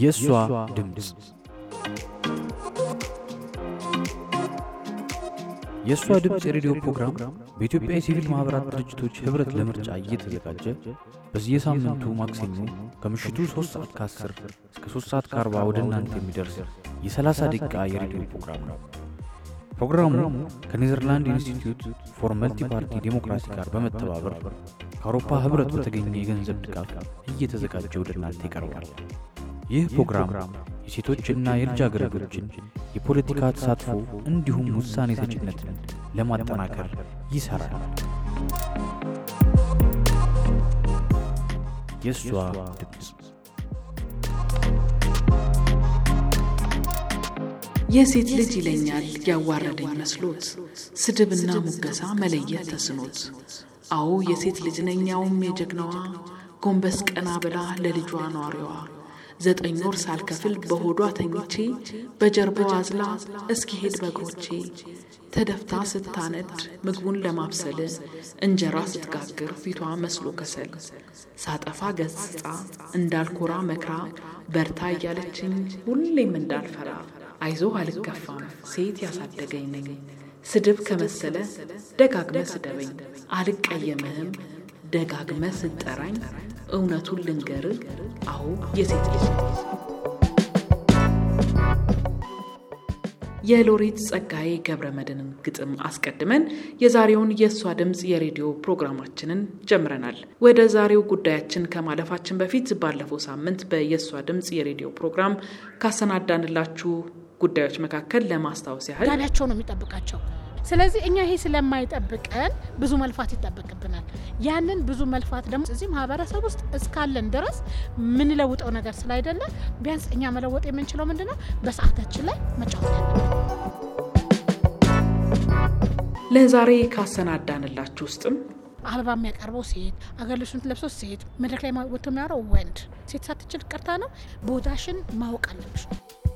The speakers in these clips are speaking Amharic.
የእሷ ድምፅ የእሷ ድምፅ የሬዲዮ ፕሮግራም በኢትዮጵያ የሲቪል ማኅበራት ድርጅቶች ኅብረት ለምርጫ እየተዘጋጀ በየሳምንቱ ማክሰኞ ከምሽቱ 3 ሰዓት ከ10 እስከ 3 ሰዓት ከ40 ወደ እናንተ የሚደርስ የ30 ደቂቃ የሬዲዮ ፕሮግራም ነው። ፕሮግራሙ ከኔዘርላንድ ኢንስቲትዩት ፎር መልቲ ፓርቲ ዴሞክራሲ ጋር በመተባበር ከአውሮፓ ኅብረት በተገኘ የገንዘብ ድጋፍ እየተዘጋጀ ወደ እናንተ ይቀርባል። ይህ ፕሮግራም የሴቶችና የልጃገረዶችን የፖለቲካ ተሳትፎ እንዲሁም ውሳኔ ሰጭነትን ለማጠናከር ይሠራል። የእሷ ድምፅ የሴት ልጅ ይለኛል ያዋረደኝ መስሎት ስድብና ሙገሳ መለየት ተስኖት አዎ የሴት ልጅ ነኝ ያውም የጀግናዋ ጎንበስ ቀና ብላ ለልጇ ኗሪዋ ዘጠኝ ወር ሳልከፍል በሆዷ ተኝቼ በጀርባዋ አዝላ እስኪሄድ በእግሮቼ ተደፍታ ስታነድ ምግቡን ለማብሰል እንጀራ ስትጋግር ፊቷ መስሎ ከሰል ሳጠፋ ገጽጻ እንዳልኮራ መክራ በርታ እያለችኝ ሁሌም እንዳልፈራ አይዞህ አልገፋም ሴት ያሳደገኝ ነኝ ስድብ ከመሰለ ደጋግመ ስደበኝ አልቀየምህም ደጋግመ ስጠራኝ እውነቱን ልንገር አዎ የሴት ልጅ የሎሬት ጸጋዬ ገብረ መድኅንን ግጥም አስቀድመን የዛሬውን የእሷ ድምፅ የሬዲዮ ፕሮግራማችንን ጀምረናል። ወደ ዛሬው ጉዳያችን ከማለፋችን በፊት ባለፈው ሳምንት በየእሷ ድምፅ የሬዲዮ ፕሮግራም ካሰናዳንላችሁ ጉዳዮች መካከል ለማስታወስ ያህል ጋቢያቸው ነው የሚጠብቃቸው። ስለዚህ እኛ ይሄ ስለማይጠብቀን ብዙ መልፋት ይጠበቅብናል። ያንን ብዙ መልፋት ደግሞ እዚህ ማህበረሰብ ውስጥ እስካለን ድረስ የምንለውጠው ነገር ስላይደለ ቢያንስ እኛ መለወጥ የምንችለው ምንድን ነው? በሰዓታችን ላይ መጫወት ያለብን። ለዛሬ ካሰናዳንላችሁ ውስጥም አበባ የሚያቀርበው ሴት፣ አገር ልብሱን ለብሶ ሴት፣ መድረክ ላይ ወጥቶ የሚያወራው ወንድ። ሴት ሳትችል ቀርታ ነው። ቦታሽን ማወቅ አለብሽ።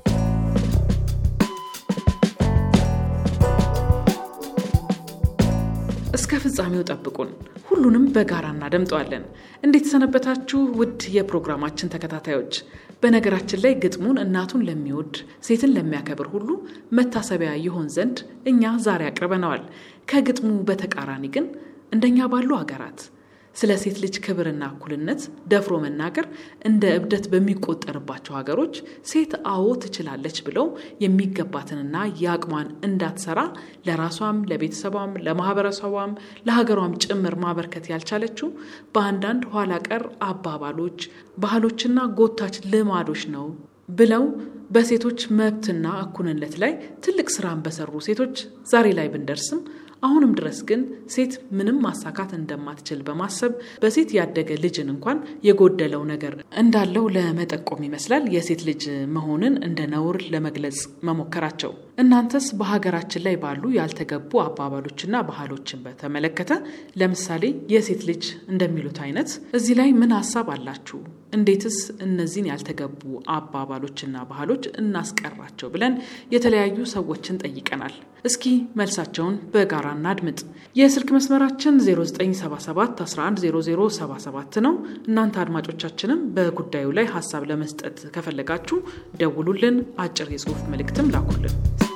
እስከ ፍጻሜው ጠብቁን። ሁሉንም በጋራ እናደምጠዋለን። እንዴት ሰነበታችሁ ውድ የፕሮግራማችን ተከታታዮች? በነገራችን ላይ ግጥሙን እናቱን ለሚወድ ሴትን ለሚያከብር ሁሉ መታሰቢያ ይሆን ዘንድ እኛ ዛሬ አቅርበነዋል። ከግጥሙ በተቃራኒ ግን እንደኛ ባሉ አገራት ስለ ሴት ልጅ ክብርና እኩልነት ደፍሮ መናገር እንደ እብደት በሚቆጠርባቸው ሀገሮች ሴት አዎ ትችላለች ብለው የሚገባትንና የአቅሟን እንዳትሰራ ለራሷም፣ ለቤተሰቧም፣ ለማህበረሰቧም፣ ለሀገሯም ጭምር ማበርከት ያልቻለችው በአንዳንድ ኋላ ቀር አባባሎች፣ ባህሎችና ጎታች ልማዶች ነው ብለው በሴቶች መብትና እኩልነት ላይ ትልቅ ስራን በሰሩ ሴቶች ዛሬ ላይ ብንደርስም አሁንም ድረስ ግን ሴት ምንም ማሳካት እንደማትችል በማሰብ በሴት ያደገ ልጅን እንኳን የጎደለው ነገር እንዳለው ለመጠቆም ይመስላል የሴት ልጅ መሆንን እንደ ነውር ለመግለጽ መሞከራቸው። እናንተስ በሀገራችን ላይ ባሉ ያልተገቡ አባባሎችና ባህሎችን በተመለከተ ለምሳሌ የሴት ልጅ እንደሚሉት አይነት እዚህ ላይ ምን ሀሳብ አላችሁ? እንዴትስ እነዚህን ያልተገቡ አባባሎችና ባህሎች እናስቀራቸው ብለን የተለያዩ ሰዎችን ጠይቀናል። እስኪ መልሳቸውን በጋራ እናድምጥ። የስልክ መስመራችን 0977 110077 ነው። እናንተ አድማጮቻችንም በጉዳዩ ላይ ሀሳብ ለመስጠት ከፈለጋችሁ ደውሉልን፣ አጭር የጽሁፍ መልእክትም ላኩልን።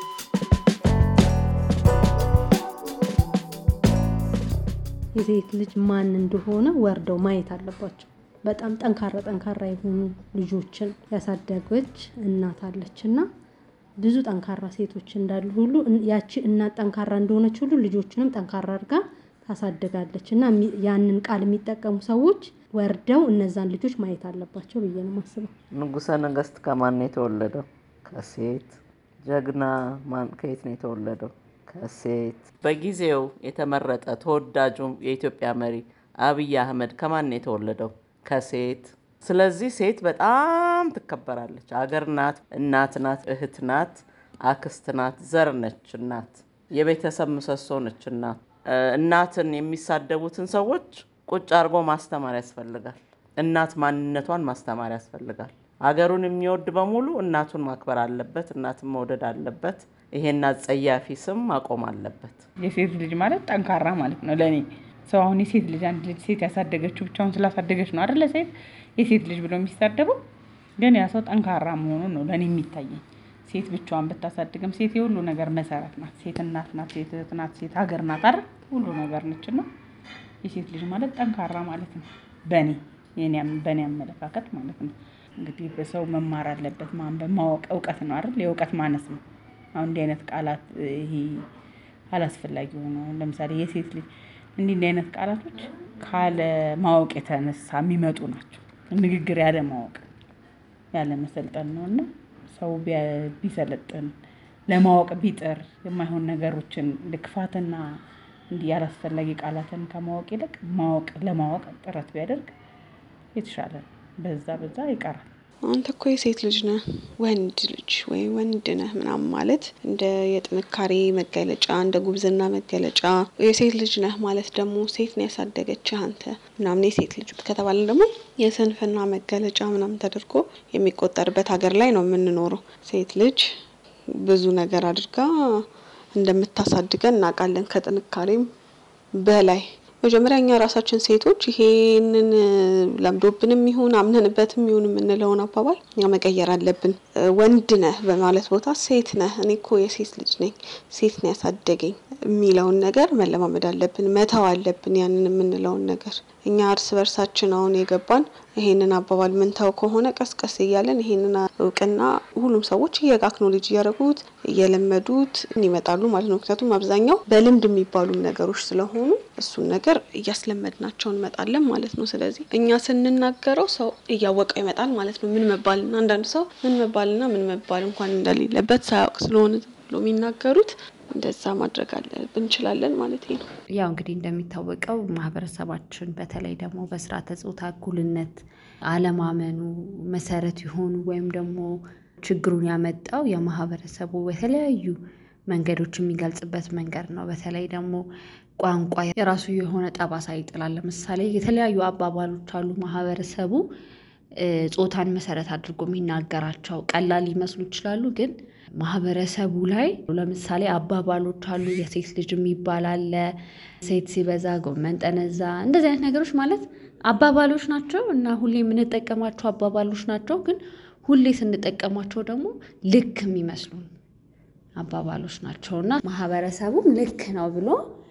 የሴት ልጅ ማን እንደሆነ ወርደው ማየት አለባቸው። በጣም ጠንካራ ጠንካራ የሆኑ ልጆችን ያሳደገች እናት አለች እና ብዙ ጠንካራ ሴቶች እንዳሉ ሁሉ ያቺ እናት ጠንካራ እንደሆነች ሁሉ ልጆችንም ጠንካራ አድርጋ ታሳድጋለች እና ያንን ቃል የሚጠቀሙ ሰዎች ወርደው እነዛን ልጆች ማየት አለባቸው ብዬ ነው የማስበው። ንጉሠ ነገሥት ከማን ነው የተወለደው? ከሴት። ጀግና ማን ከየት ነው የተወለደው? ከሴት። በጊዜው የተመረጠ ተወዳጁም የኢትዮጵያ መሪ አብይ አህመድ ከማን ነው የተወለደው? ከሴት። ስለዚህ ሴት በጣም ትከበራለች። አገር ናት፣ እናት ናት፣ እህት ናት፣ አክስት ናት፣ ዘር ነች። እናት የቤተሰብ ምሰሶ ነች። እናት እናትን የሚሳደቡትን ሰዎች ቁጭ አድርጎ ማስተማር ያስፈልጋል። እናት ማንነቷን ማስተማር ያስፈልጋል። አገሩን የሚወድ በሙሉ እናቱን ማክበር አለበት፣ እናትን መውደድ አለበት። ይሄን አጸያፊ ስም ማቆም አለበት። የሴት ልጅ ማለት ጠንካራ ማለት ነው ለእኔ ሰው አሁን የሴት ልጅ አንድ ልጅ ሴት ያሳደገችው ብቻውን ስላሳደገች ነው አደለ ሴት የሴት ልጅ ብሎ የሚሳደበው ግን ያ ሰው ጠንካራ መሆኑን ነው ለእኔ የሚታየኝ። ሴት ብቻዋን ብታሳድግም ሴት የሁሉ ነገር መሰረት ናት። ሴት እናት ናት፣ ሴት እህት ናት፣ ሴት ሀገር ናት አይደል? ሁሉ ነገር ነች እና የሴት ልጅ ማለት ጠንካራ ማለት ነው። በእኔ በእኔ አመለካከት ማለት ነው። እንግዲህ በሰው መማር አለበት ማንበብ፣ ማወቅ እውቀት ነው አይደል? የእውቀት ማነስ ነው። አሁን እንዲህ አይነት ቃላት ይሄ አላስፈላጊ ሆነ። ለምሳሌ የሴት ልጅ እንዲህ እንዲህ አይነት ቃላቶች ካለ ማወቅ የተነሳ የሚመጡ ናቸው። ንግግር ያለ ማወቅ ያለ መሰልጠን ነው እና ሰው ቢሰለጥን ለማወቅ ቢጥር የማይሆን ነገሮችን ልክፋትና እንዲህ ያላስፈላጊ ቃላትን ከማወቅ ይልቅ ማወቅ ለማወቅ ጥረት ቢያደርግ የተሻለ በዛ በዛ ይቀራል። አንተ እኮ የሴት ልጅ ነህ፣ ወንድ ልጅ ወይ ወንድ ነህ ምናምን ማለት እንደ የጥንካሬ መገለጫ እንደ ጉብዝና መገለጫ፣ የሴት ልጅ ነህ ማለት ደግሞ ሴት ነው ያሳደገችህ አንተ ምናምን የሴት ልጅ ከተባለ ደግሞ የስንፍና መገለጫ ምናምን ተደርጎ የሚቆጠርበት ሀገር ላይ ነው የምንኖረው። ሴት ልጅ ብዙ ነገር አድርጋ እንደምታሳድገን እናውቃለን፣ ከጥንካሬም በላይ መጀመሪያ እኛ ራሳችን ሴቶች ይሄንን ለምዶብንም ይሁን አምነንበትም ይሁን የምንለውን አባባል እኛ መቀየር አለብን። ወንድ ነህ በማለት ቦታ ሴት ነህ፣ እኔ እኮ የሴት ልጅ ነኝ፣ ሴት ነው ያሳደገኝ የሚለውን ነገር መለማመድ አለብን፣ መተው አለብን ያንን የምንለውን ነገር። እኛ እርስ በርሳችን አሁን የገባን ይሄንን አባባል ምንተው ከሆነ ቀስቀስ እያለን ይሄንን እውቅና ሁሉም ሰዎች እየአክኖሎጂ እያደረጉት እየለመዱት ይመጣሉ ማለት ነው። ምክንያቱም አብዛኛው በልምድ የሚባሉም ነገሮች ስለሆኑ እሱን ነገር እያስለመድናቸው እንመጣለን ማለት ነው። ስለዚህ እኛ ስንናገረው ሰው እያወቀው ይመጣል ማለት ነው። ምን መባልና አንዳንድ ሰው ምን መባልና ምን መባል እንኳን እንደሌለበት ሳያውቅ ስለሆነ ብሎ የሚናገሩት እንደዛ ማድረግ አለ እንችላለን ማለት ነው። ያው እንግዲህ እንደሚታወቀው ማህበረሰባችን በተለይ ደግሞ በስርዓተ ጾታ እኩልነት አለማመኑ መሰረት የሆኑ ወይም ደግሞ ችግሩን ያመጣው የማህበረሰቡ በተለያዩ መንገዶች የሚገልጽበት መንገድ ነው። በተለይ ደግሞ ቋንቋ የራሱ የሆነ ጠባሳ ይጥላል። ለምሳሌ የተለያዩ አባባሎች አሉ ማህበረሰቡ ጾታን መሰረት አድርጎ የሚናገራቸው ቀላል ሊመስሉ ይችላሉ ግን ማህበረሰቡ ላይ ለምሳሌ አባባሎች አሉ። የሴት ልጅ የሚባል አለ። ሴት ሲበዛ ጎመን ጠነዛ፣ እንደዚህ አይነት ነገሮች ማለት አባባሎች ናቸው እና ሁሌ የምንጠቀማቸው አባባሎች ናቸው። ግን ሁሌ ስንጠቀማቸው ደግሞ ልክ የሚመስሉን አባባሎች ናቸው እና ማህበረሰቡም ልክ ነው ብሎ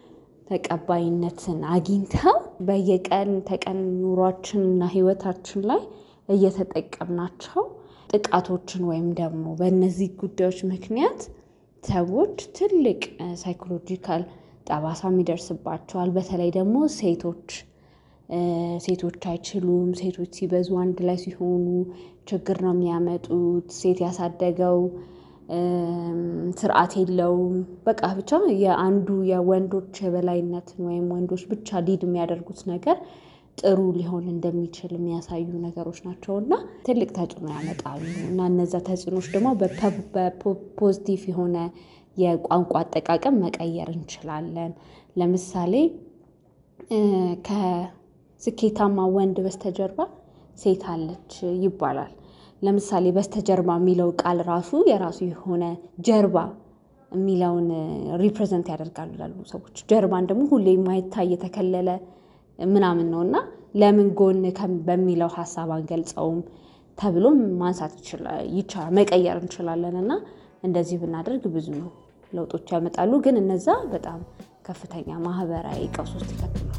ተቀባይነትን አግኝተው በየቀን ተቀን ኑሯችን እና ህይወታችን ላይ እየተጠቀምናቸው ጥቃቶችን ወይም ደግሞ በእነዚህ ጉዳዮች ምክንያት ሰዎች ትልቅ ሳይኮሎጂካል ጠባሳም ይደርስባቸዋል። በተለይ ደግሞ ሴቶች ሴቶች አይችሉም፣ ሴቶች ሲበዙ አንድ ላይ ሲሆኑ ችግር ነው የሚያመጡት፣ ሴት ያሳደገው ስርዓት የለውም። በቃ ብቻ የአንዱ የወንዶች የበላይነትን ወይም ወንዶች ብቻ ሊድ የሚያደርጉት ነገር ጥሩ ሊሆን እንደሚችል የሚያሳዩ ነገሮች ናቸው እና ትልቅ ተጽዕኖ ያመጣሉ እና እነዛ ተጽዕኖች ደግሞ በፖዚቲቭ የሆነ የቋንቋ አጠቃቀም መቀየር እንችላለን። ለምሳሌ ከስኬታማ ወንድ በስተጀርባ ሴት አለች ይባላል። ለምሳሌ በስተጀርባ የሚለው ቃል ራሱ የራሱ የሆነ ጀርባ የሚለውን ሪፕሬዘንት ያደርጋሉ ላሉ ሰዎች ጀርባን ደግሞ ሁሌ የማይታይ የተከለለ ምናምን ነው እና ለምን ጎን በሚለው ሀሳብ አንገልጸውም ተብሎም ማንሳት ይቻላል መቀየር እንችላለን እና እንደዚህ ብናደርግ ብዙ ለውጦች ያመጣሉ። ግን እነዛ በጣም ከፍተኛ ማህበራዊ ቀውስ ውስጥ ይከትላል።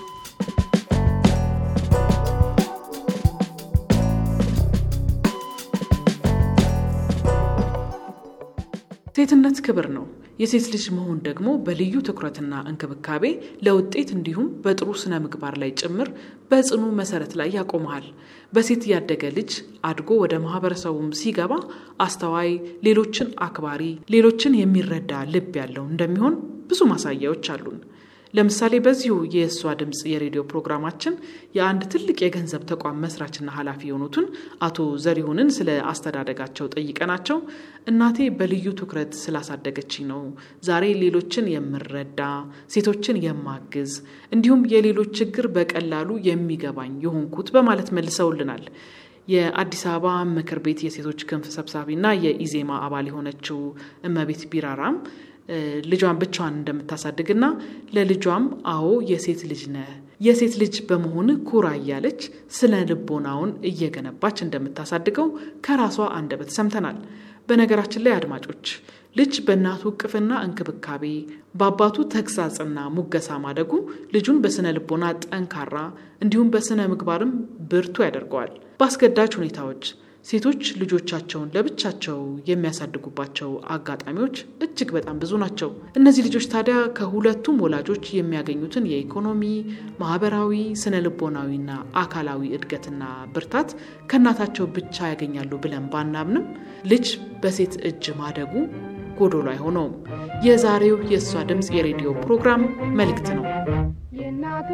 ሴትነት ክብር ነው። የሴት ልጅ መሆን ደግሞ በልዩ ትኩረትና እንክብካቤ ለውጤት እንዲሁም በጥሩ ስነ ምግባር ላይ ጭምር በጽኑ መሰረት ላይ ያቆመሃል። በሴት ያደገ ልጅ አድጎ ወደ ማህበረሰቡም ሲገባ አስተዋይ፣ ሌሎችን አክባሪ፣ ሌሎችን የሚረዳ ልብ ያለው እንደሚሆን ብዙ ማሳያዎች አሉን። ለምሳሌ በዚሁ የእሷ ድምፅ የሬዲዮ ፕሮግራማችን የአንድ ትልቅ የገንዘብ ተቋም መስራችና ኃላፊ የሆኑትን አቶ ዘሪሁንን ስለ አስተዳደጋቸው ጠይቀናቸው እናቴ በልዩ ትኩረት ስላሳደገችኝ ነው ዛሬ ሌሎችን የምረዳ ሴቶችን የማግዝ እንዲሁም የሌሎች ችግር በቀላሉ የሚገባኝ የሆንኩት በማለት መልሰውልናል። የአዲስ አበባ ምክር ቤት የሴቶች ክንፍ ሰብሳቢና የኢዜማ አባል የሆነችው እመቤት ቢራራም ልጇን ብቻዋን እንደምታሳድግና ለልጇም አዎ የሴት ልጅ ነህ የሴት ልጅ በመሆን ኩራ እያለች ስነ ልቦናውን እየገነባች እንደምታሳድገው ከራሷ አንደበት ሰምተናል። በነገራችን ላይ አድማጮች ልጅ በእናቱ እቅፍና እንክብካቤ በአባቱ ተግሳጽና ሙገሳ ማደጉ ልጁን በስነ ልቦና ጠንካራ እንዲሁም በስነ ምግባርም ብርቱ ያደርገዋል። በአስገዳጅ ሁኔታዎች ሴቶች ልጆቻቸውን ለብቻቸው የሚያሳድጉባቸው አጋጣሚዎች እጅግ በጣም ብዙ ናቸው። እነዚህ ልጆች ታዲያ ከሁለቱም ወላጆች የሚያገኙትን የኢኮኖሚ፣ ማህበራዊ፣ ስነ ልቦናዊና አካላዊ እድገትና ብርታት ከእናታቸው ብቻ ያገኛሉ ብለን ባናምንም ልጅ በሴት እጅ ማደጉ ጎዶሎ አይሆነውም። የዛሬው የእሷ ድምፅ የሬዲዮ ፕሮግራም መልእክት ነው። የእናቱ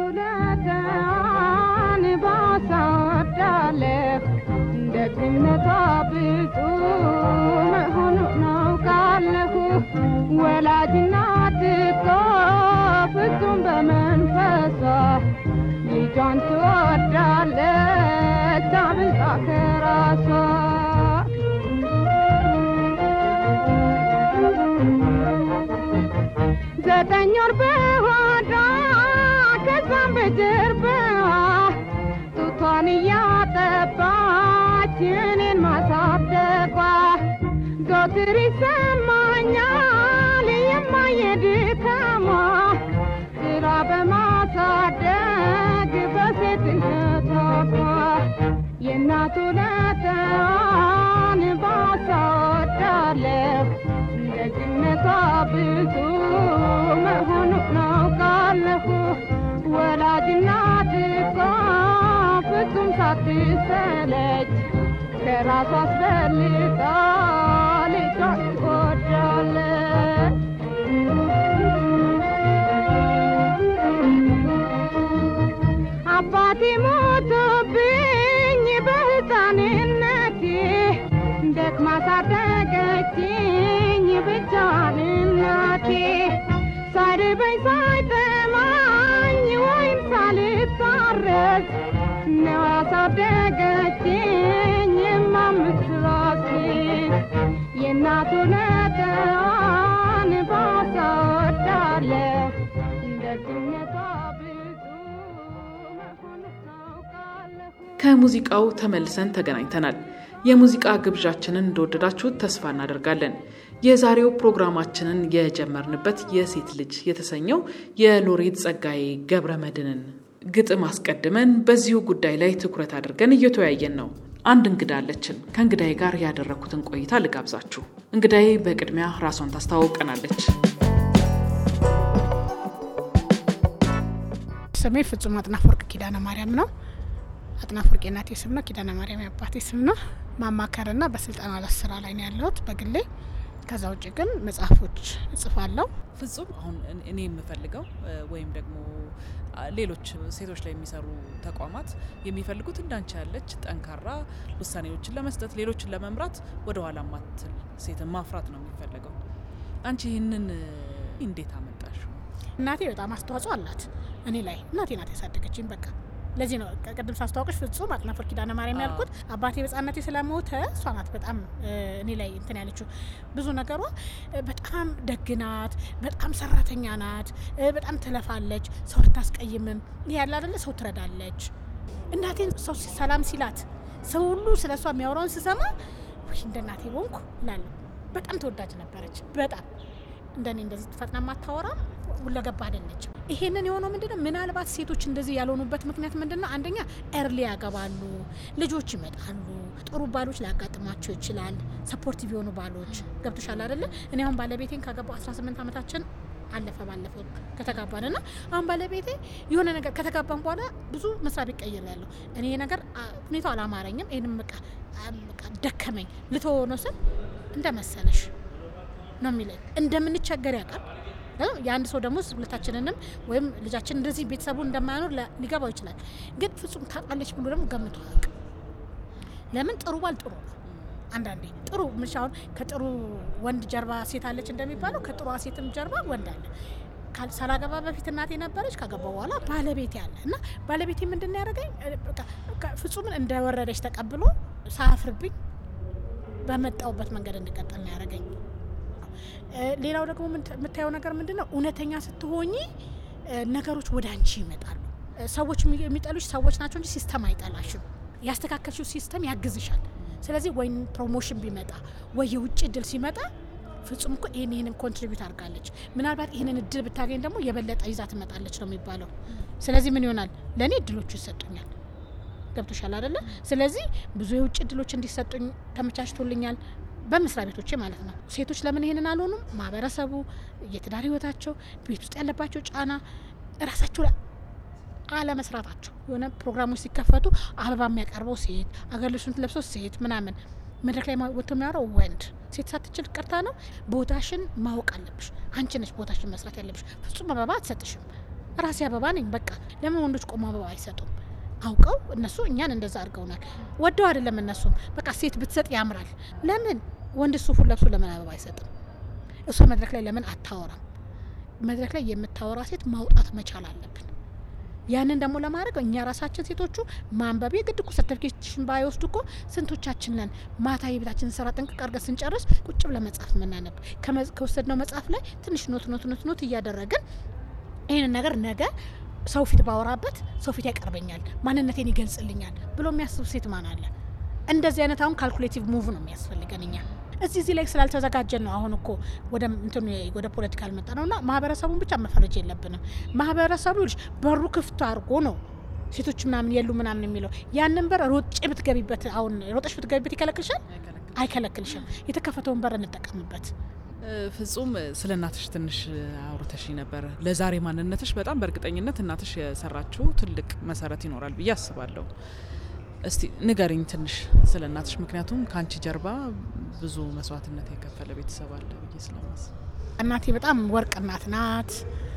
ለተን ባሳወዳለሁ ደግነቷ ብዙ መሆኑን አውቃለሁ። ወላጅ እናት እኮ ፍጹም በመንፈሷ ልጇን ትወዳለች አብልጣ ከራሷ ዘጠኝ ወር በሆዷ ከዛም በጀርባዋ ጡቷን እያጠባች እኔን ማሳደጓ ዘወትር ይሰማኛል የማየድካሟ ስራ በማሳደግ በሴትነቷ የእናቱ ለተዋን ባሳወዳለሁ ደግነቷ ብዙ መሆኑን አውቃለሁ። ወላጅ እናት እኮ ፍጹም ሳትሰለች ከራሷ አስበልጣ ልጇን ትወዳለች። አባቴ ሞቶብኝ በሕፃንነቴ ደክማ ሳደገችኝ ብቻዋን እናቴ ሳይርበኝ ሳይጠማኝ ወይም ሳልታረስ ነው ያሳደገችኝ የማምስት ራሴ የእናቱ ነጠዋን ባሳወዳለሁ ደግነቷ ብዙ መሆኑን አውቃለሁ። ከሙዚቃው ተመልሰን ተገናኝተናል። የሙዚቃ ግብዣችንን እንደወደዳችሁት ተስፋ እናደርጋለን። የዛሬው ፕሮግራማችንን የጀመርንበት የሴት ልጅ የተሰኘው የሎሬት ጸጋዬ ገብረ መድኅንን ግጥም አስቀድመን በዚሁ ጉዳይ ላይ ትኩረት አድርገን እየተወያየን ነው። አንድ እንግዳ አለችን። ከእንግዳዬ ጋር ያደረኩትን ቆይታ ልጋብዛችሁ። እንግዳዬ በቅድሚያ ራሷን ታስተዋውቀናለች። ስሜ ፍጹም አጥናፍ ወርቅ ኪዳነ ማርያም ነው። አጥናፍ ወርቅ የእናቴ ስም ነው። ኪዳነ ማርያም የአባቴ ስም ነው። ማማከርና በስልጠና ላይ ስራ ላይ ነው ያለሁት በግሌ። ከዛ ውጭ ግን መጽሐፎች እጽፋለሁ። ፍጹም አሁን እኔ የምፈልገው ወይም ደግሞ ሌሎች ሴቶች ላይ የሚሰሩ ተቋማት የሚፈልጉት እንዳንቺ ያለች ጠንካራ ውሳኔዎችን ለመስጠት ሌሎችን ለመምራት ወደ ኋላ ማትል ሴትን ማፍራት ነው የሚፈለገው። አንቺ ይህንን እንዴት አመጣሽው? እናቴ በጣም አስተዋጽኦ አላት እኔ ላይ። እናቴ ናት ያሳደገችኝ። በቃ ለዚህ ነው ቅድም ሳስተዋወቅሽ ፍጹም አጥናፍ ወርቅ ኪዳነ ማርያም ያልኩት። አባቴ በሕፃንነቴ ስለሞተ እሷ ናት በጣም እኔ ላይ እንትን ያለችው። ብዙ ነገሯ በጣም ደግ ናት፣ በጣም ሰራተኛ ናት፣ በጣም ትለፋለች፣ ሰው አታስቀይምም። ይህ ያለ አይደለ ሰው ትረዳለች። እናቴን ሰው ሰላም ሲላት ሰው ሁሉ ስለ እሷ የሚያወራውን ስሰማ ወይ እንደ እናቴ ሆንኩ እላለሁ። በጣም ተወዳጅ ነበረች። በጣም እንደኔ እንደዚህ ፈጥና ማታወራ ሁለገባ አይደለችም። ይሄንን የሆነው ምንድነው? ምናልባት ሴቶች እንደዚህ ያልሆኑበት ምክንያት ምንድነው? አንደኛ ኤርሊ ያገባሉ፣ ልጆች ይመጣሉ፣ ጥሩ ባሎች ሊያጋጥሟቸው ይችላል። ሰፖርቲቭ የሆኑ ባሎች ገብቶሻል አይደለ? እኔ አሁን ባለቤቴን ካገባው 18 ዓመታችን አለፈ ባለፈው ከተጋባን ና አሁን ባለቤቴ የሆነ ነገር ከተጋባን በኋላ ብዙ መስሪያ ቤት ቀይር ያለሁ እኔ ይሄ ነገር ሁኔታው አላማረኝም፣ ይህንም በቃ ደከመኝ ልተወው ነው ስል እንደመሰለሽ ነው የሚለኝ እንደምንቸገር ያውቃል። የአንድ ሰው ደግሞ ሁለታችንንም ወይም ልጃችን እንደዚህ ቤተሰቡ እንደማያኖር ሊገባው ይችላል። ግን ፍጹም ታውቃለች ብሎ ደግሞ ገምቶ አያውቅም። ለምን ጥሩ ባል ጥሩ ነው። አንዳንዴ ጥሩ ምሽ አሁን ከጥሩ ወንድ ጀርባ ሴት አለች እንደሚባለው ከጥሩ ሴትም ጀርባ ወንድ አለ። ሳላገባ በፊት እናቴ ነበረች፣ ካገባ በኋላ ባለቤቴ አለ እና ባለቤቴ ምንድን ያደረገኝ ፍጹምን እንደወረደች ተቀብሎ ሳያፍርብኝ በመጣውበት መንገድ እንድቀጥል ነው ያደረገኝ። ሌላው ደግሞ የምታየው ነገር ምንድን ነው? እውነተኛ ስትሆኚ ነገሮች ወደ አንቺ ይመጣሉ። እ፣ ሰዎች የሚ- የሚጠሉሽ ሰዎች ናቸው እንጂ ሲስተም አይጠላሽም። ያስተካከልሽው ሲስተም ያግዝሻል። ስለዚህ ወይም ፕሮሞሽን ቢመጣ ወይ የውጭ እድል ሲመጣ ፍጹም እኮ ይህን ይህንን ኮንትሪቢዩት አድርጋለች፣ ምናልባት ይህንን እድል ብታገኝ ደግሞ የበለጠ ይዛ ትመጣለች ነው የሚባለው። ስለዚህ ምን ይሆናል? ለእኔ እድሎቹ ይሰጡኛል። ገብቶሻል አይደለ? ስለዚህ ብዙ የውጭ እድሎች እንዲሰጡኝ ተመቻችቶልኛል፣ በመስሪያ ቤቶቼ ማለት ነው። ሴቶች ለምን ይሄንን አልሆኑም? ማህበረሰቡ፣ የትዳር ህይወታቸው፣ ቤት ውስጥ ያለባቸው ጫና ራሳቸው ላይ አለመስራታቸው የሆነ ፕሮግራሞች ሲከፈቱ አበባ የሚያቀርበው ሴት፣ አገር ልብሱን ለብሰው ሴት ምናምን መድረክ ላይ ማ- ወጥቶ የሚያወራው ወንድ ሴት ሳትችል ቀርታ ነው። ቦታሽን ማወቅ አለብሽ። አንቺ ነሽ ቦታሽን መስራት ያለብሽ። ፍጹም አበባ አትሰጥሽም። ራሴ አበባ ነኝ በቃ። ለምን ወንዶች ቆሞ አበባ አይሰጡም? አውቀው እነሱ እኛን እንደዛ አድርገውናል። ወደው አይደለም እነሱም በቃ ሴት ብትሰጥ ያምራል። ለምን ወንድ ሱፉን ለብሶ ለምን አበባ አይሰጥም? እሷ መድረክ ላይ ለምን አታወራም? መድረክ ላይ የምታወራ ሴት ማውጣት መቻል አለብን። ያንን ደግሞ ለማድረግ እኛ ራሳችን ሴቶቹ ማንበብ የግድ እኮ ሰርቲፊኬሽን ባይወስዱ እኮ ስንቶቻችን ነን ማታ የቤታችንን ስራ ጥንቅቅ አድርገን ስንጨርስ ቁጭ ብለን መጽሐፍ የምናነብ ከመ- ከወሰድነው መጽሐፍ ላይ ትንሽ ኖት ኖት ኖት ኖት እያደረግን ይህንን ነገር ነገ ሰው ፊት ባወራበት ሰው ፊት ያቀርበኛል፣ ማንነቴን ይገልጽልኛል ብሎ የሚያስብ ሴት ማን አለ? እንደዚህ አይነት አሁን ካልኩሌቲቭ ሙቭ ነው የሚያስፈልገን እኛ እዚህ እዚህ ላይ ስላልተዘጋጀን ነው አሁን እኮ ወደ እንትኑ ወደ ፖለቲካ አልመጣ ነው እና ማህበረሰቡን ብቻ መፈረጅ የለብንም። ማህበረሰቡ ይኸውልሽ በሩ ክፍት አድርጎ ነው ሴቶች ምናምን የሉ ምናምን የሚለው ያንን በር ሮጬ ብትገቢበት አሁን ሮጠሽ ብትገቢበት ይከለክልሻል? አይከለክልሽም። የተከፈተውን በር እንጠቀምበት። ፍጹም ስለ እናትሽ ትንሽ አውርተሽ ነበር። ለዛሬ ማንነትሽ በጣም በእርግጠኝነት እናትሽ የሰራችው ትልቅ መሰረት ይኖራል ብዬ አስባለሁ። እስቲ ንገሪኝ ትንሽ ስለ እናትሽ፣ ምክንያቱም ከአንቺ ጀርባ ብዙ መስዋዕትነት የከፈለ ቤተሰብ አለ ብዬ ስለማስብ። እናቴ በጣም ወርቅ እናት ናት።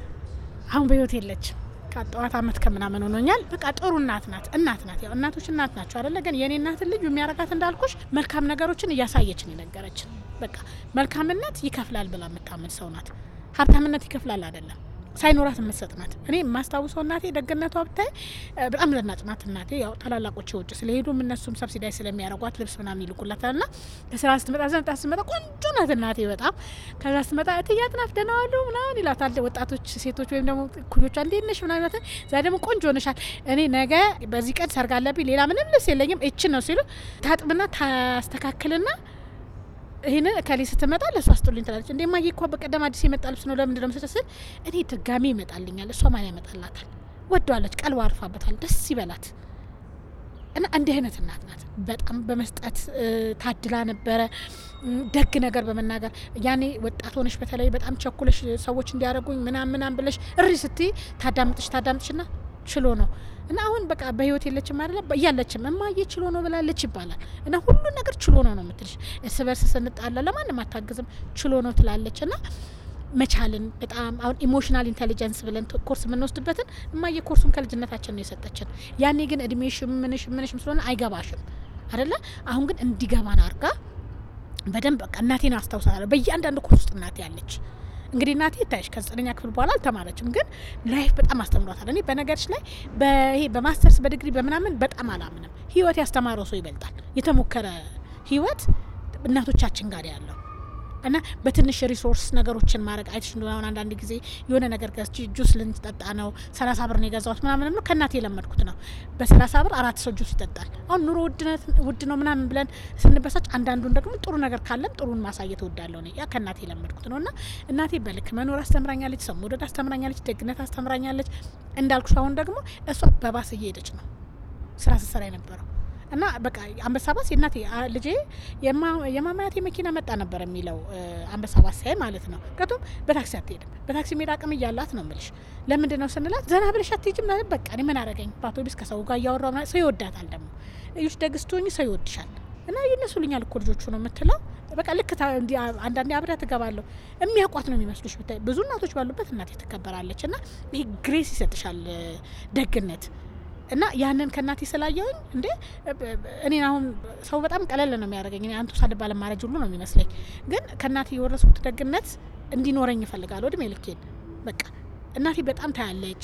አሁን በህይወት የለችም። ከጠዋት አመት ከምናምን ሆኖኛል። በቃ ጥሩ እናት ናት። እናት ናት። ያው እናቶች እናት ናቸው አይደለ? ግን የኔ እናትን ልዩ የሚያረጋት እንዳልኩሽ መልካም ነገሮችን እያሳየችን የነገረችን። በቃ መልካምነት ይከፍላል ብላ የምታምን ሰው ናት። ሀብታምነት ይከፍላል አይደለም ሳይኖራት የምትሰጥ ናት። እኔ የማስታውሰው እናቴ ደግነቷ ብታይ እ፣ በጣም ዘናጭ ናት እናቴ። ያው ታላላቆች ውጭ ስለሄዱም እነሱም ሰብሲዳይ ስለሚያደርጓት ልብስ ምናምን ይልቁላታል ና ከስራ ስትመጣ ዘንጣ ስትመጣ ቆንጆ ናት እናቴ በጣም ከዛ ስትመጣ እትዬ አጥናፍ ደህና ዋሉ ምናምን ይላታል ወጣቶች ሴቶች ወይም ደግሞ ኩዮቿ እንዴት ነሽ ምናምን ይላታል። ዛ ደግሞ ቆንጆ ሆነሻል፣ እኔ ነገ በዚህ ቀን ሰርግ አለብኝ ሌላ ምንም ልብስ የለኝም እችን ነው ሲሉ ታጥብና ታስተካክልና ይህንን እከሌ ስትመጣ ለእሱ አስጡልኝ ትላለች። እንዴ ማየ እኮ በቀደም አዲስ የመጣ ልብስ ነው ለምንድን ነው የምትሰጠው ስል እኔ ድጋሚ ይመጣልኛል፣ እሷ ማን ያመጣላታል? ወደዋለች፣ ቀልባ አርፋበታል፣ ደስ ይበላት እና እንዲህ አይነት እናት ናት። በጣም በመስጠት እ፣ ታድላ ነበረ። እም፣ ደግ ነገር በመናገር ያኔ ወጣት ሆነሽ በተለይ በጣም ቸኩለሽ ሰዎች እንዲያደርጉኝ ምናም ምናም ብለሽ እሪ ስትይ ታዳምጥሽ ታዳምጥሽ ና ችሎ ነው እና አሁን በቃ በህይወት የለችም አይደለ እያለችም እማዬ ችሎ ነው ብላለች ይባላል እና ሁሉ ነገር ችሎ ነው ነው የምትልሽ። እርስ በርስ ስንጣላ ለማንም አታግዝም ችሎ ነው ትላለች እና መቻልን በጣም አሁን ኢሞሽናል ኢንቴሊጀንስ ብለን ት- ኮርስ የምንወስድበትን እማዬ ኮርሱን ከልጅነታችን ነው የሰጠችን። ያኔ ግን እድሜሽም ምንሽ ምንሽም ስለሆነ አይገባሽም አይደለ። አሁን ግን እንዲገባን አርጋ በደንብ በቃ እናቴን አስታውሳለሁ። በእያንዳንዱ ኮርስ ውስጥ እናቴ ያለች እንግዲህ እናቴ ይታይሽ ከዘጠነኛ ክፍል በኋላ አልተማረችም፣ ግን ላይፍ በጣም አስተምሯታል። እኔ በነገርሽ ላይ በይሄ በማስተርስ በዲግሪ በምናምን በጣም አላምንም። ህይወት ያስተማረው ሰው ይበልጣል። የተሞከረ ህይወት እናቶቻችን ጋር ያለው እና በትንሽ ሪሶርስ ነገሮችን ማድረግ አይተሽ እንደሆነ አሁን አንዳንድ ጊዜ የሆነ ነገር ገዝቼ ጁስ ልንጠጣ ነው ሰላሳ ብር ነው የገዛሁት ምናምን ነው ከእናቴ የለመድኩት ነው። በሰላሳ ብር አራት ሰው ጁስ ይጠጣል። አሁን ኑሮ ውድነት ውድ ነው ምናምን ብለን ስንበሳጭ፣ አንዳንዱን ደግሞ ጥሩ ነገር ካለን ጥሩን ማሳየት እወዳለሁ እኔ ያ ከእናቴ የለመድኩት ነው እና እናቴ በልክ መኖር አስተምራኛለች፣ ሰው መውደድ አስተምራኛለች፣ ደግነት አስተምራኛለች። እንዳልኩሽ አሁን ደግሞ እሷ በባስ እየሄደች ነው ስራ ስትሰራ የነበረው እና በቃ አንበሳ ባስ የእናቴ አ- ልጄ የማ- የማማያቴ መኪና መጣ ነበር የሚለው እ፣ አንበሳ ባስ ሳይ ማለት ነው። ምክንያቱም በታክሲ አትሄድም። በታክሲ መሄድ አቅም እያላት ነው ምልሽ። ለምንድን ነው ስንላት ዘና ብለሽ አትሄጂም ማለት በቃ እኔ ምን አረገኝ በአውቶቢስ ከሰው ጋር እያወራሁ ምናምን ሰው ይወዳታል ደግሞ እዩሽ ደግ ስትሆኚ ሰው ይወድሻል እና ይነሱልኛል እኮ ልጆቹ ነው የምትለው። በቃ ልክ ታ- እንዲህ አ- አንዳንዴ አብሬያት እገባለሁ የሚያውቋት ነው የሚመስሉሽ። ብታይ ብዙ እናቶች ባሉበት እናቴ ትከበራለች እና ይሄ ግሬስ ይሰጥሻል እ፣ ደግነት እና ያንን ከእናቴ ስላየውኝ እንዴ እኔን አሁን ሰው በጣም ቀለል ነው የሚያደርገኝ። እኔ አንቱ ሳልባል ማረጅ ሁሉ ነው የሚመስለኝ። ግን ከእናቴ የወረስኩት ደግነት እንዲኖረኝ እፈልጋለሁ እድሜ ልኬን። በቃ እናቴ በጣም ታያለች።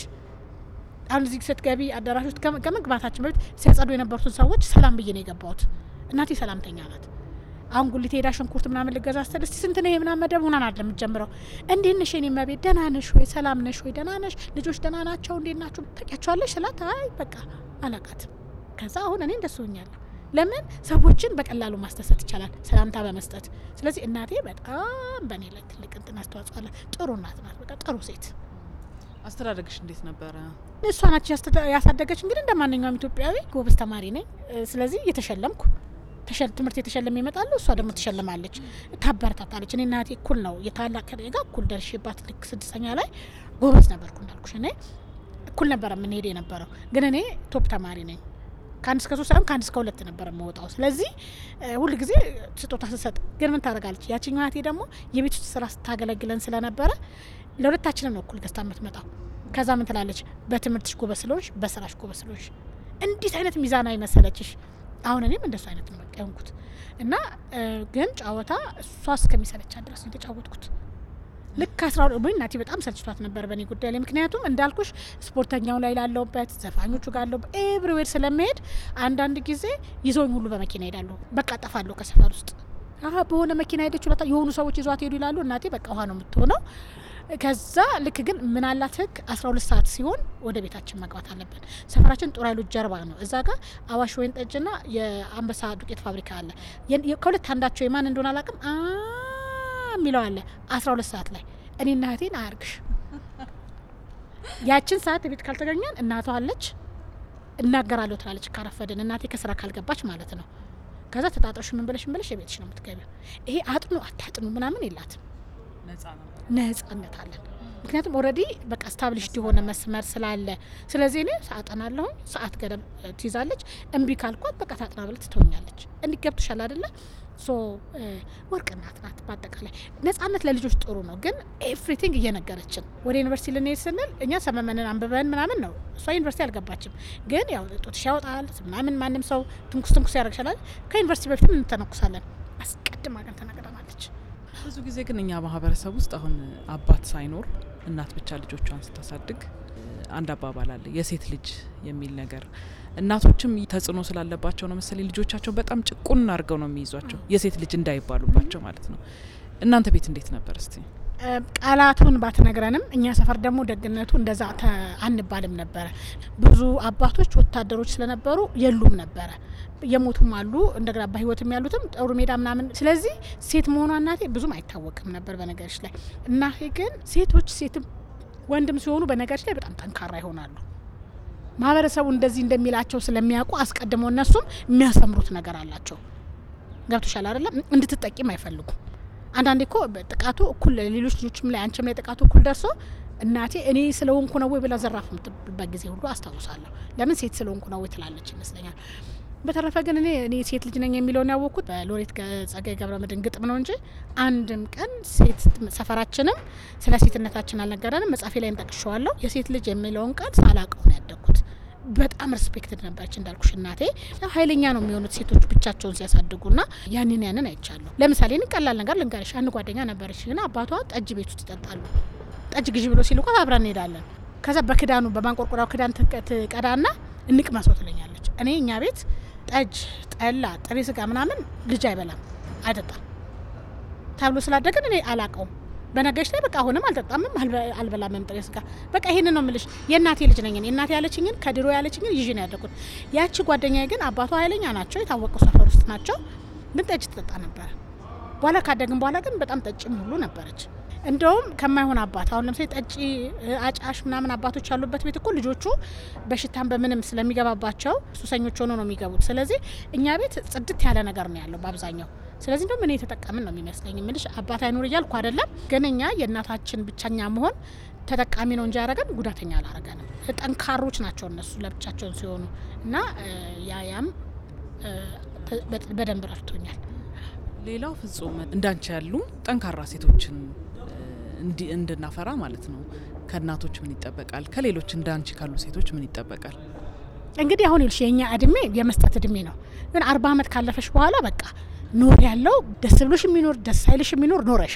አሁን እዚህ ስትገቢ አዳራሽ ውስጥ ከመ- ከመግባታችን በፊት ሲያጸዱ የነበሩትን ሰዎች ሰላም ብዬ ነው የገባሁት። እናቴ ሰላምተኛ ናት አሁን ጉሊት ሄዳ ሽንኩርት ምናምን ልገዛ ስትል እስቲ ስንት ነው ይሄ ምናምን መደብ ሆናን አይደለም የምትጀምረው። እንዴት ነሽ የኔ እመቤት ደህና ነሽ ወይ ሰላም ነሽ ወይ ደህና ነሽ ልጆች ደህና ናቸው እንዴት ናቸው ታውቂያቸዋለሽ ስላት አይ በቃ አላቃትም። ከዛ አሁን እኔ እንደሱ ሆኛለሁ። ለምን ሰዎችን በቀላሉ ማስደሰት ይቻላል ሰላምታ በመስጠት። ስለዚህ እናቴ በጣም በእኔ ላይ ትልቅ እንትን አስተዋጽኦ አለ። ጥሩ እናት ናት። በቃ ጥሩ ሴት አስተዳደግሽ እንዴት ነበረ? እሷ ናች ያስተ- ያሳደገች። እንግዲህ እንደ ማንኛውም ኢትዮጵያዊ ጎበዝ ተማሪ ነኝ። እ፣ ስለዚህ እየተሸለምኩ ተሸል- ትምህርት የተሸለመ ይመጣሉ፣ እሷ ደግሞ ትሸልማለች፣ ታበረታታለች። እኔ እናቴ እኩል ነው የታላቅ ከእኔ ጋር እኩል ደርሼባት ልክ ስድስተኛ ላይ ጎበዝ ነበርኩ እንዳልኩሽ። እኔ እኩል ነበረ የምንሄድ የነበረው፣ ግን እኔ ቶፕ ተማሪ ነኝ። ከአንድ እስከ ሶስት ሳይሆን ከአንድ እስከ ሁለት ነበር የምወጣው። ስለዚህ እ፣ ሁል ጊዜ ስጦታ ስሰጥ ግን ምን ታደርጋለች ያችኛዋ እህቴ ደግሞ የቤት ውስጥ ስራ ስታገለግለን ስለነበረ ለሁለታችንም ነው እኩል ገዝታ የምትመጣው። ከዛ ምን ትላለች? በትምህርትሽ ጎበዝ ስለሆንሽ በስራሽ ጎበዝ ስለሆንሽ እንዴት አይነት ሚዛናዊ መሰለችሽ። አሁን እኔም እንደሱ አይነት ነው በቃ የሆንኩት እና እ፣ ግን ጨዋታ እሷ እስከሚሰለቻት ድረስ ነው የተጫወትኩት። ልክ አስራ ሁለት ወይ እናቴ በጣም ሰልችቷት ነበር በእኔ ጉዳይ ላይ። ምክንያቱም እንዳልኩሽ ስፖርተኛው ላይ ላለውበት ዘፋኞቹ ጋር ላለሁበት ኤቭሪዌር ስለመሄድ አንዳንድ ጊዜ ይዘውኝ ሁሉ በመኪና ሄዳሉ። በቃ ጠፋለሁ ከሰፈር ውስጥ አሀ በሆነ መኪና ሄደች ሁለታ የሆኑ ሰዎች ይዟት ሄዱ ይላሉ። እናቴ በቃ ውሃ ነው የምትሆነው። ከዛ ልክ ግን ምን አላት ህግ አስራ ሁለት ሰዓት ሲሆን ወደ ቤታችን መግባት አለብን። ሰፈራችን ጦር ኃይሎች ጀርባ ነው። እዛ ጋር አዋሽ ወይን ጠጅና የአንበሳ ዱቄት ፋብሪካ አለ። የን- የ- ከሁለት አንዳቸው የማን እንደሆነ አላውቅም አ የሚለው አለ አስራ ሁለት ሰዓት ላይ እኔና እህቴን አያርግሽ ያችን ሰዓት ቤት ካልተገኘን እናቷ አለች እናገራለሁ ትላለች። ካረፈድን እናቴ ከስራ ካልገባች ማለት ነው። ከዛ ተጣጣሽ ምን ብለሽ ምን ብለሽ የቤትሽ ነው የምትገቢው። ይሄ አጥኑ አታጥኑ ምናምን የላትም። ነጻ ነው። ነጻነት አለን። ምክንያቱም ኦልሬዲ በቃ ስታብሊሽድ የሆነ መስመር ስላለ፣ ስለዚህ እኔ አጠናለሁኝ። ሰዓት ገደብ እ፣ ትይዛለች። እምቢ ካልኳት በቃ ታጥና ብለ ትተውኛለች። እንዲህ ገብቶሻል አይደለ? ሶ እ፣ ወርቅ እናት ናት። በአጠቃላይ ነጻነት ለልጆች ጥሩ ነው፣ ግን ኤቭሪቲንግ እየነገረችን ወደ ዩኒቨርሲቲ ልንሄድ ስንል እኛ ሰመመንን አንብበን ምናምን ነው። እሷ ዩኒቨርሲቲ አልገባችም፣ ግን ያው ጡትሽ ያወጣል ምናምን ማንም ሰው ትንኩስ ትንኩስ ያደርግሻላል። ከዩኒቨርሲቲ በፊትም እንተነኩሳለን። አስቀድማ ግን ተነግረናለች። ብዙ ጊዜ ግን እኛ ማህበረሰብ ውስጥ አሁን አባት ሳይኖር እናት ብቻ ልጆቿን ስታሳድግ እ፣ አንድ አባባል አለ የሴት ልጅ የሚል ነገር እናቶችም ተጽዕኖ ስላለባቸው ነው መሰለኝ ልጆቻቸው በጣም ጭቁን አድርገው ነው የሚይዟቸው የሴት ልጅ እንዳይባሉባቸው ማለት ነው። እናንተ ቤት እንዴት ነበር እስቲ? ቃላቱን ባትነግረንም እኛ ሰፈር ደግሞ ደግነቱ እንደዛ ተ- አንባልም ነበረ። ብዙ አባቶች ወታደሮች ስለነበሩ የሉም ነበረ። የሞቱም አሉ እንደገና በህይወትም ያሉትም ጦር ሜዳ ምናምን። ስለዚህ ሴት መሆኗ እናቴ ብዙም አይታወቅም ነበር በነገሮች ላይ። እናቴ ግን ሴቶች ሴትም ወንድም ሲሆኑ በነገሮች ላይ በጣም ጠንካራ ይሆናሉ። ማህበረሰቡ እንደዚህ እንደሚላቸው ስለሚያውቁ አስቀድመው እነሱም የሚያስተምሩት ነገር አላቸው። ገብቶሻል አይደለም? እንድትጠቂም አይፈልጉም። አንዳንዴ እኮ ጥቃቱ እኩል ሌሎች ልጆችም ላይ አንቺም ላይ ጥቃቱ እኩል ደርሶ እናቴ እኔ ስለሆንኩ ነው ወይ ብላ ዘራፍ የምትልበት ጊዜ ሁሉ አስታውሳለሁ። ለምን ሴት ስለሆንኩ ነው ወይ ትላለች ይመስለኛል። በተረፈ ግን እኔ እኔ ሴት ልጅ ነኝ የሚለውን ያወቅኩት በሎሬት ገ- ጸጋዬ ገብረ መድኅን ግጥም ነው እንጂ አንድም ቀን ሴት ሰፈራችንም ስለ ሴትነታችን አልነገረንም። መጽሐፌ ላይም ጠቅሼዋለሁ። የሴት ልጅ የሚለውን ቃል ሳላውቀው ነው ያደግኩት። በጣም ሪስፔክትድ ነበረች እንዳልኩሽ እናቴ። ያው ኃይለኛ ነው የሚሆኑት ሴቶች ብቻቸውን ሲያሳድጉና ያንን ያንን አይቻለሁ። ለምሳሌ እኔ ቀላል ነገር ልንገርሽ። አንድ ጓደኛ ነበረች ግን አባቷ ጠጅ ቤት ውስጥ ይጠጣሉ። ጠጅ ግዢ ብሎ ሲልኳት አብረን እንሄዳለን። ከዛ በክዳኑ በማንቆርቆሪያው ክዳን ትቀ- ትቀዳና እንቅመሰው ትለኛለች። እኔ እኛ ቤት ጠጅ፣ ጠላ፣ ጥሬ ስጋ ምናምን ልጅ አይበላም አይጠጣም ተብሎ ስላደግን እኔ አላቀውም። በነገሮች ላይ በቃ አሁንም አልጠጣምም አልበ- አልበላምም ጥሬ ስጋ። በቃ ይሄንን ነው የምልሽ። የእናቴ ልጅ ነኝ እኔ። እናቴ ያለችኝን ከድሮ ያለችኝን ይዤ ነው ያደግኩት። ያቺ ጓደኛዬ ግን አባቷ ኃይለኛ ናቸው፣ የታወቁ ሰፈር ውስጥ ናቸው። ግን ጠጅ ትጠጣ ነበረ። በኋላ ካደግን በኋላ ግን በጣም ጠጭም ሁሉ ነበረች። እንደውም ከማይሆን አባት አሁን ለምሳሌ ጠጪ እ፣ አጫሽ ምናምን አባቶች ያሉበት ቤት እኮ ልጆቹ በሽታም በምንም ስለሚገባባቸው ሱሰኞች ሆኖ ነው የሚገቡት። ስለዚህ እኛ ቤት ጽድት ያለ ነገር ነው ያለው በአብዛኛው። ስለዚህ እንደውም እኔ የተጠቀምን ነው የሚመስለኝ። ምልሽ አባት አይኑር እያልኩ አይደለም፣ ግን እኛ የእናታችን ብቸኛ መሆን ተጠቃሚ ነው እንጂ ያደረገን ጉዳተኛ አላረገንም። ጠንካሮች ናቸው እነሱ ለብቻቸውን ሲሆኑ እና እ፣ ያ ያም እ፣ ተ- በ- በደንብ ረድቶኛል። ሌላው ፍጹም እንዳንቺ ያሉ ጠንካራ ሴቶችን እ፣ እንዲ እንድናፈራ ማለት ነው ከእናቶች ምን ይጠበቃል? ከሌሎች እንዳንቺ ካሉ ሴቶች ምን ይጠበቃል? እንግዲህ አሁን ይልሽ የእኛ እድሜ የመስጠት እድሜ ነው። ግን አርባ ዓመት ካለፈሽ በኋላ በቃ ኖር ያለው ደስ ብሎሽ የሚኖር ደስ አይልሽ የሚኖር ኖረሻል።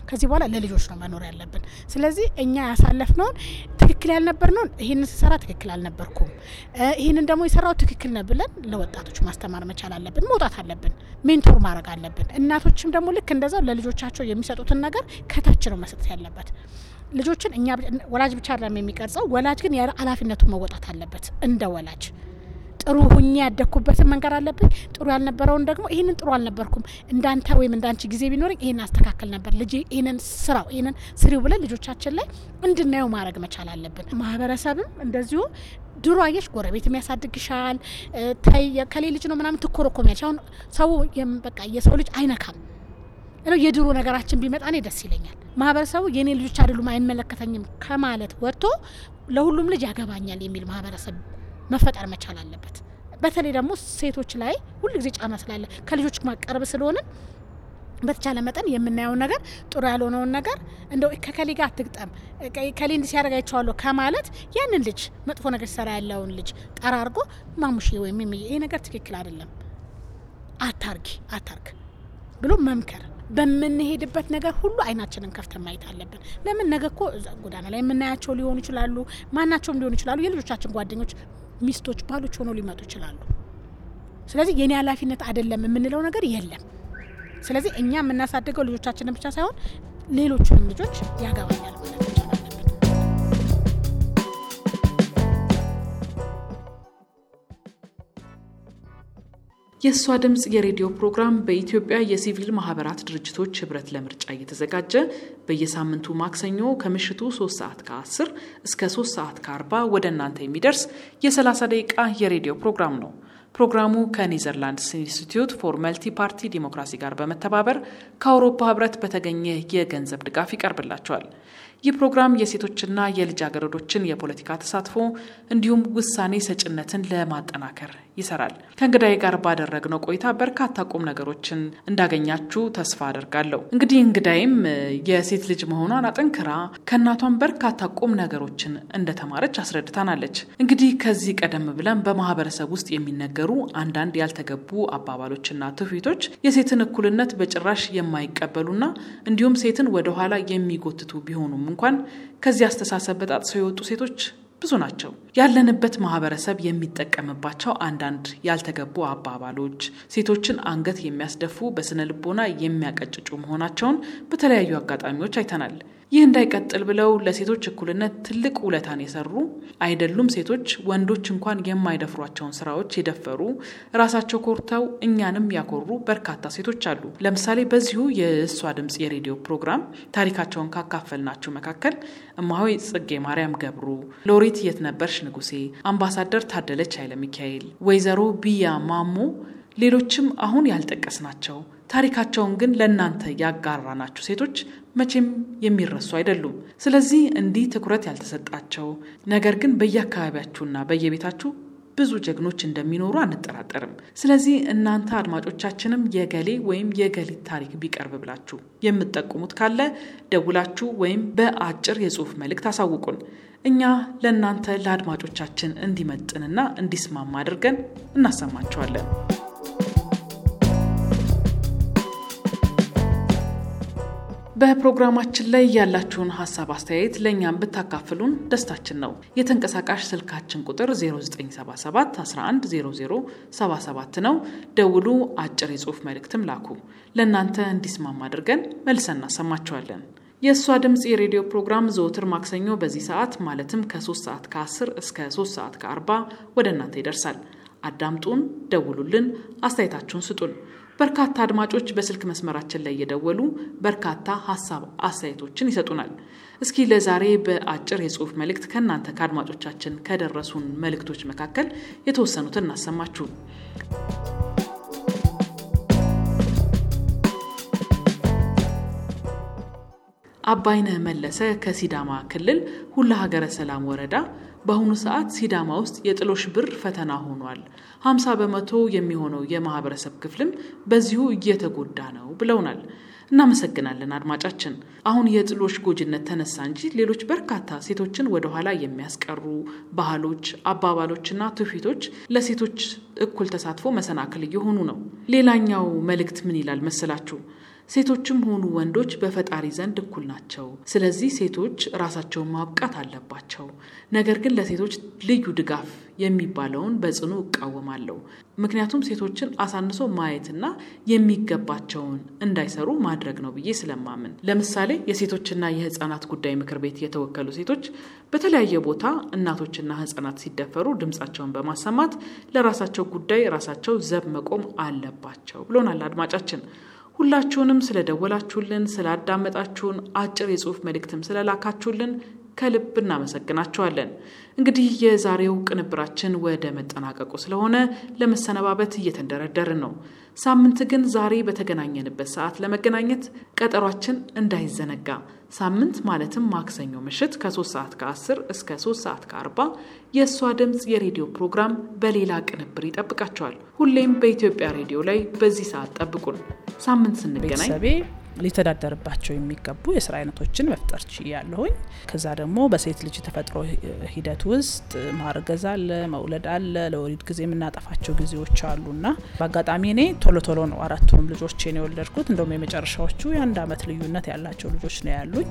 ከዚህ በኋላ ለልጆች ነው መኖር ያለብን። ስለዚህ እኛ ያሳለፍነውን ትክክል ያልነበርነውን ይህንን ስሰራ ትክክል አልነበርኩም፣ ይህንን ደግሞ የሰራው ትክክል ነው ብለን ለወጣቶች ማስተማር መቻል አለብን። መውጣት አለብን። ሜንቶር ማድረግ አለብን። እናቶችም ደግሞ ልክ እንደዛው ለልጆቻቸው የሚሰጡትን ነገር ከታች ነው መስጠት ያለበት። ልጆችን እኛ ወላጅ ብቻ አይደለም የሚቀርጸው፣ ወላጅ ግን ኃላፊነቱን መወጣት አለበት እንደ ወላጅ ጥሩ ሁኜ ያደግኩበትን መንገድ አለብኝ። ጥሩ ያልነበረውን ደግሞ ይህንን ጥሩ አልነበርኩም እንዳንተ ወይም እንዳንቺ ጊዜ ቢኖረኝ ይህን አስተካከል ነበር ልጄ፣ ይህንን ስራው፣ ይህንን ስሪው ብለን ልጆቻችን ላይ እንድናየው ማድረግ መቻል አለብን። ማህበረሰብም እንደዚሁ ድሮ አየሽ ጎረቤት የሚያሳድግሻል ታይ ከሌ ልጅ ነው ምናምን ትኮረኮሚያለሽ። አሁን ሰው በቃ የሰው ልጅ አይነካም ነው የድሮ ነገራችን ቢመጣ እኔ ደስ ይለኛል። ማህበረሰቡ የእኔ ልጆች አይደሉም አይመለከተኝም ከማለት ወጥቶ ለሁሉም ልጅ ያገባኛል የሚል ማህበረሰብ መፈጠር መቻል አለበት። በተለይ ደግሞ ሴቶች ላይ ሁሉ ጊዜ ጫና ስላለ ከልጆች ማቀረብ ስለሆነ በተቻለ መጠን የምናየውን ነገር ጥሩ ያልሆነውን ነገር እንደው ከከሌ ጋር አትግጠም ከሌ እንዲ ሲያደርግ አይቼዋለሁ ከማለት ያንን ልጅ መጥፎ ነገር ሲሰራ ያለውን ልጅ ጠራርጎ ማሙሽ ወይም ይሄ ነገር ትክክል አይደለም አታርጊ አታርግ ብሎ መምከር በምንሄድበት ነገር ሁሉ አይናችንን ከፍተን ማየት አለብን። ለምን ነገ እኮ ጎዳና ላይ የምናያቸው ሊሆኑ ይችላሉ፣ ማናቸውም ሊሆኑ ይችላሉ። የልጆቻችን ጓደኞች፣ ሚስቶች፣ ባሎች ሆነው ሊመጡ ይችላሉ። ስለዚህ የኔ ኃላፊነት አይደለም የምንለው ነገር የለም። ስለዚህ እኛ የምናሳድገው ልጆቻችንን ብቻ ሳይሆን ሌሎቹንም ልጆች ያገባኛል ማለት መቻል አለብን። የእሷ ድምፅ የሬዲዮ ፕሮግራም በኢትዮጵያ የሲቪል ማህበራት ድርጅቶች ህብረት ለምርጫ እየተዘጋጀ በየሳምንቱ ማክሰኞ ከምሽቱ 3 ሰዓት ከ10 እስከ 3 ሰዓት ከ40 ወደ እናንተ የሚደርስ የ30 ደቂቃ የሬዲዮ ፕሮግራም ነው። ፕሮግራሙ ከኔዘርላንድስ ኢንስቲትዩት ፎር መልቲ ፓርቲ ዲሞክራሲ ጋር በመተባበር ከአውሮፓ ህብረት በተገኘ የገንዘብ ድጋፍ ይቀርብላቸዋል። ይህ ፕሮግራም የሴቶችና የልጃገረዶችን የፖለቲካ ተሳትፎ እንዲሁም ውሳኔ ሰጭነትን ለማጠናከር ይሰራል። ከእንግዳዬ ጋር ባደረግነው ቆይታ በርካታ ቁም ነገሮችን እንዳገኛችሁ ተስፋ አደርጋለሁ። እንግዲህ እንግዳይም የሴት ልጅ መሆኗን አጠንክራ ከእናቷን በርካታ ቁም ነገሮችን እንደተማረች አስረድታናለች። እንግዲህ ከዚህ ቀደም ብለን በማህበረሰብ ውስጥ የሚነገሩ አንዳንድ ያልተገቡ አባባሎችና ትውፊቶች የሴትን እኩልነት በጭራሽ የማይቀበሉና እንዲሁም ሴትን ወደኋላ የሚጎትቱ ቢሆኑም እንኳን ከዚህ አስተሳሰብ በጣጥሰው የወጡ ሴቶች ብዙ ናቸው። ያለንበት ማህበረሰብ የሚጠቀምባቸው አንዳንድ ያልተገቡ አባባሎች ሴቶችን አንገት የሚያስደፉ፣ በስነ ልቦና የሚያቀጭጩ መሆናቸውን በተለያዩ አጋጣሚዎች አይተናል። ይህ እንዳይቀጥል ብለው ለሴቶች እኩልነት ትልቅ ውለታን የሰሩ አይደሉም ሴቶች ወንዶች እንኳን የማይደፍሯቸውን ስራዎች የደፈሩ ራሳቸው ኮርተው እኛንም ያኮሩ በርካታ ሴቶች አሉ። ለምሳሌ በዚሁ የእሷ ድምፅ የሬዲዮ ፕሮግራም ታሪካቸውን ካካፈልናችሁ መካከል እማሆይ ጽጌ ማርያም ገብሩ፣ ሎሬት የትነበርሽ ንጉሴ፣ አምባሳደር ታደለች ኃይለ ሚካኤል፣ ወይዘሮ ቢያ ማሞ ሌሎችም አሁን ያልጠቀስናቸው ታሪካቸውን ግን ለእናንተ ያጋራናችሁ ሴቶች መቼም የሚረሱ አይደሉም። ስለዚህ እንዲህ ትኩረት ያልተሰጣቸው ነገር ግን በየአካባቢያችሁና በየቤታችሁ ብዙ ጀግኖች እንደሚኖሩ አንጠራጠርም። ስለዚህ እናንተ አድማጮቻችንም የገሌ ወይም የገሊት ታሪክ ቢቀርብ ብላችሁ የምትጠቁሙት ካለ ደውላችሁ ወይም በአጭር የጽሁፍ መልእክት አሳውቁን። እኛ ለእናንተ ለአድማጮቻችን እንዲመጥንና እንዲስማማ አድርገን እናሰማችኋለን። በፕሮግራማችን ላይ ያላችሁን ሀሳብ አስተያየት ለእኛም ብታካፍሉን ደስታችን ነው። የተንቀሳቃሽ ስልካችን ቁጥር 0977 110077 ነው። ደውሉ፣ አጭር የጽሁፍ መልእክትም ላኩ። ለእናንተ እንዲስማማ አድርገን መልሰን እናሰማችኋለን። የእሷ ድምፅ የሬዲዮ ፕሮግራም ዘወትር ማክሰኞ በዚህ ሰዓት ማለትም ከ3 ሰዓት ከ10 እስከ 3 ሰዓት ከ40 ወደ እናንተ ይደርሳል። አዳምጡን፣ ደውሉልን፣ አስተያየታችሁን ስጡን። በርካታ አድማጮች በስልክ መስመራችን ላይ እየደወሉ በርካታ ሀሳብ አስተያየቶችን ይሰጡናል። እስኪ ለዛሬ በአጭር የጽሁፍ መልእክት ከእናንተ ከአድማጮቻችን ከደረሱን መልእክቶች መካከል የተወሰኑትን እናሰማችሁ። አባይነህ መለሰ ከሲዳማ ክልል ሁላ ሀገረ ሰላም ወረዳ በአሁኑ ሰዓት ሲዳማ ውስጥ የጥሎሽ ብር ፈተና ሆኗል። ሀምሳ በመቶ የሚሆነው የማህበረሰብ ክፍልም በዚሁ እየተጎዳ ነው ብለውናል። እናመሰግናለን አድማጫችን። አሁን የጥሎሽ ጎጂነት ተነሳ እንጂ ሌሎች በርካታ ሴቶችን ወደኋላ የሚያስቀሩ ባህሎች፣ አባባሎችና ትውፊቶች ለሴቶች እኩል ተሳትፎ መሰናክል እየሆኑ ነው። ሌላኛው መልእክት ምን ይላል መሰላችሁ? ሴቶችም ሆኑ ወንዶች በፈጣሪ ዘንድ እኩል ናቸው። ስለዚህ ሴቶች ራሳቸውን ማብቃት አለባቸው። ነገር ግን ለሴቶች ልዩ ድጋፍ የሚባለውን በጽኑ እቃወማለሁ። ምክንያቱም ሴቶችን አሳንሶ ማየትና የሚገባቸውን እንዳይሰሩ ማድረግ ነው ብዬ ስለማምን። ለምሳሌ የሴቶችና የህፃናት ጉዳይ ምክር ቤት የተወከሉ ሴቶች በተለያየ ቦታ እናቶችና ህፃናት ሲደፈሩ ድምፃቸውን በማሰማት ለራሳቸው ጉዳይ ራሳቸው ዘብ መቆም አለባቸው ብሎናል አድማጫችን። ሁላችሁንም ስለደወላችሁልን፣ ስላዳመጣችሁን፣ አጭር የጽሁፍ መልእክትም ስለላካችሁልን ከልብ እናመሰግናችኋለን። እንግዲህ የዛሬው ቅንብራችን ወደ መጠናቀቁ ስለሆነ ለመሰነባበት እየተንደረደርን ነው። ሳምንት ግን ዛሬ በተገናኘንበት ሰዓት ለመገናኘት ቀጠሯችን እንዳይዘነጋ ሳምንት ማለትም ማክሰኞ ምሽት ከ3 ሰዓት ከ10 እስከ 3 ሰዓት ከ40 የእሷ ድምፅ የሬዲዮ ፕሮግራም በሌላ ቅንብር ይጠብቃቸዋል። ሁሌም በኢትዮጵያ ሬዲዮ ላይ በዚህ ሰዓት ጠብቁን። ሳምንት ስንገናኝ ቤተሰቤ ሊተዳደርባቸው የሚገቡ የስራ አይነቶችን መፍጠር ችያለሁኝ። ከዛ ደግሞ በሴት ልጅ የተፈጥሮ ሂደት ውስጥ ማርገዝ አለ፣ መውለድ አለ፣ ለወሊድ ጊዜ የምናጠፋቸው ጊዜዎች አሉና በአጋጣሚ እኔ ቶሎ ቶሎ ነው አራቱንም ልጆቼን የወለድኩት። እንደውም የመጨረሻዎቹ የአንድ አመት ልዩነት ያላቸው ልጆች ነው ያሉኝ።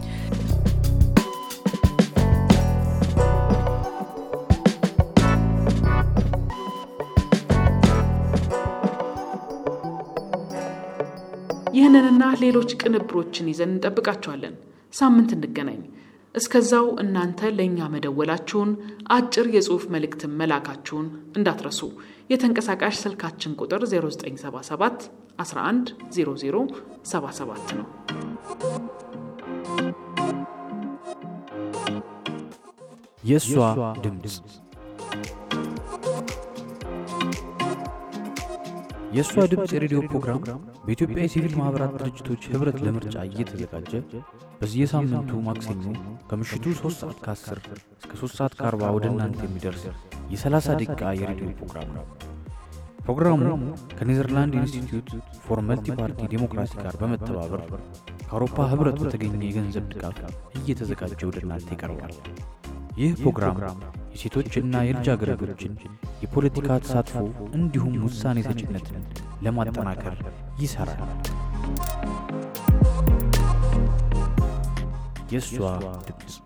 ይህንንና ሌሎች ቅንብሮችን ይዘን እንጠብቃችኋለን። ሳምንት እንገናኝ። እስከዛው እናንተ ለእኛ መደወላችሁን፣ አጭር የጽሑፍ መልእክትን መላካችሁን እንዳትረሱ። የተንቀሳቃሽ ስልካችን ቁጥር 0977 11 00 77 ነው። የእሷ ድምፅ የእሷ ድምፅ የሬዲዮ ፕሮግራም በኢትዮጵያ የሲቪል ማኅበራት ድርጅቶች ኅብረት ለምርጫ እየተዘጋጀ በየሳምንቱ ማክሰኞ ከምሽቱ 3 ሰዓት ከ10 እስከ 3 ሰዓት ከ40 ወደ እናንተ የሚደርስ የ30 ደቂቃ የሬዲዮ ፕሮግራም ነው። ፕሮግራሙ ከኔዘርላንድ ኢንስቲትዩት ፎር መልቲ ፓርቲ ዴሞክራሲ ጋር በመተባበር ከአውሮፓ ኅብረት በተገኘ የገንዘብ ድጋፍ እየተዘጋጀ ወደ እናንተ ይቀርባል። ይህ ፕሮግራም የሴቶችና የልጃገረዶችን የፖለቲካ ተሳትፎ እንዲሁም ውሳኔ ሰጭነትን ለማጠናከር ይሠራል። የእሷ ድምፅ